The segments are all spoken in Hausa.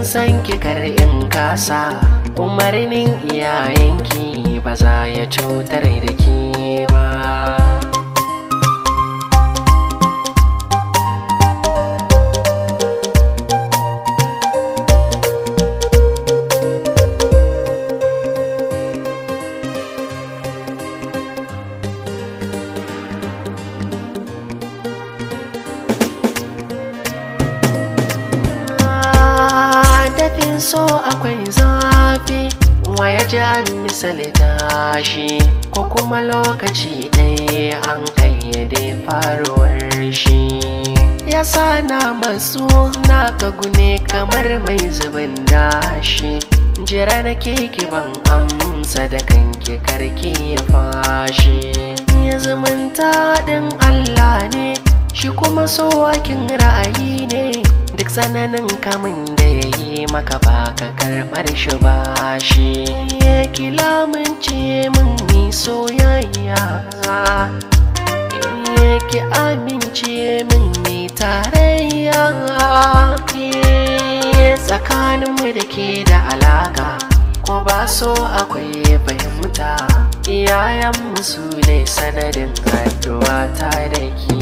san ki kar in kasa umarnin iyayenki ba za ya cutar da ki ba dafin so akwai zafi waya ji an misali tashi ko kuma lokaci ɗaya an kayyade faruwar shi ya sa na masu na gune kamar mai zubin dashi jira na keke ban amsa da kanki karki ya fashi ya zumunta ɗin Allah ne shi kuma so wakin ra'ayi ne duk tsananin kamun da ya yi maka baka karɓar shi ba shi ya kila min ce min ni soyayya ya ki amince min ni tarayya tsakaninmu da ke da alaka ko ba so akwai fahimta iyayenmu su ne sanadin addu'a ta da ke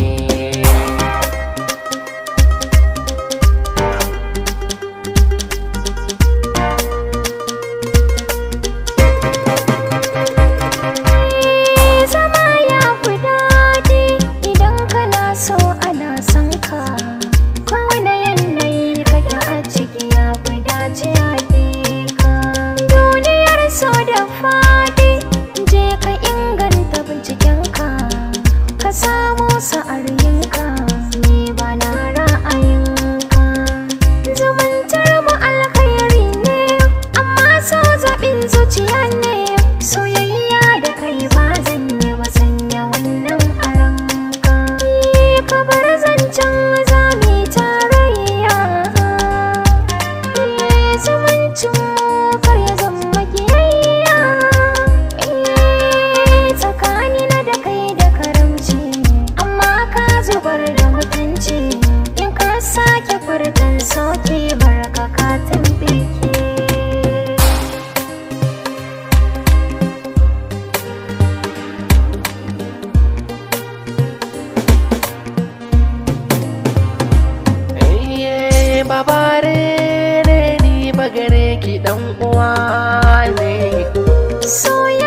zama ya fi daɗi idan kana so ana son ka kowane yanayi kake a ciki ya fi dace a ka duniyar so da faɗi je ka inganta bincikenka ka samu sa'ar yinka ni ba na ra'ayinka zumuntar mu alkhairi ne amma so zaɓin zuciya ne soyayya da kai ba zan yi ba sanya wannan a ranka ka bar zancen zami tarayya zumuncin mu kar ya zama kiyayya tsakanina da kai da karamci amma ka zubar da mutunci in ka sake furtan sauki barka ka tambike Iye babare ne ni bagare ki dan uwa ne soyayya